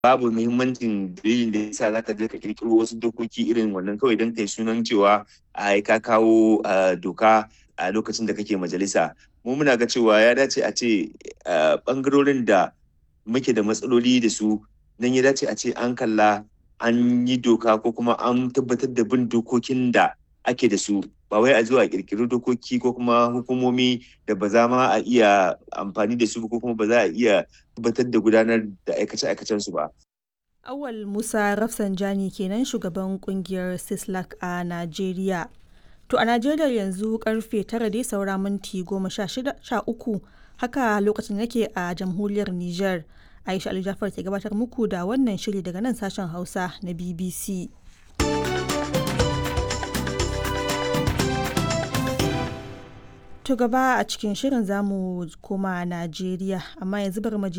babu muhimmancin dalilin da yasa zaka je ka kirkiro wasu dokoki irin wannan kawai don kai sunan cewa a ka kawo doka a lokacin da kake majalisa mu muna ga cewa ya dace a ce bangarorin da muke da matsaloli da su nan ya dace a ce an kalla an yi doka ko kuma an tabbatar da bin dokokin da ake da su ba wai a zuwa kirkiri dokoki ko kuma hukumomi da ba za ma a iya amfani da su ko kuma ba za a iya tabbatar da gudanar da aikace-aikacen su ba. Awal Musa Rafsanjani kenan shugaban kungiyar Sislak a Najeriya. To a Najeriya yanzu karfe tara dai saura minti goma sha uku haka lokacin yake a jamhuriyar Nijar. Aisha Ali Jafar ke gabatar muku da wannan shiri daga nan sashen Hausa na BBC. To gaba a cikin shirin zamu koma Najeriya amma yanzu bari mu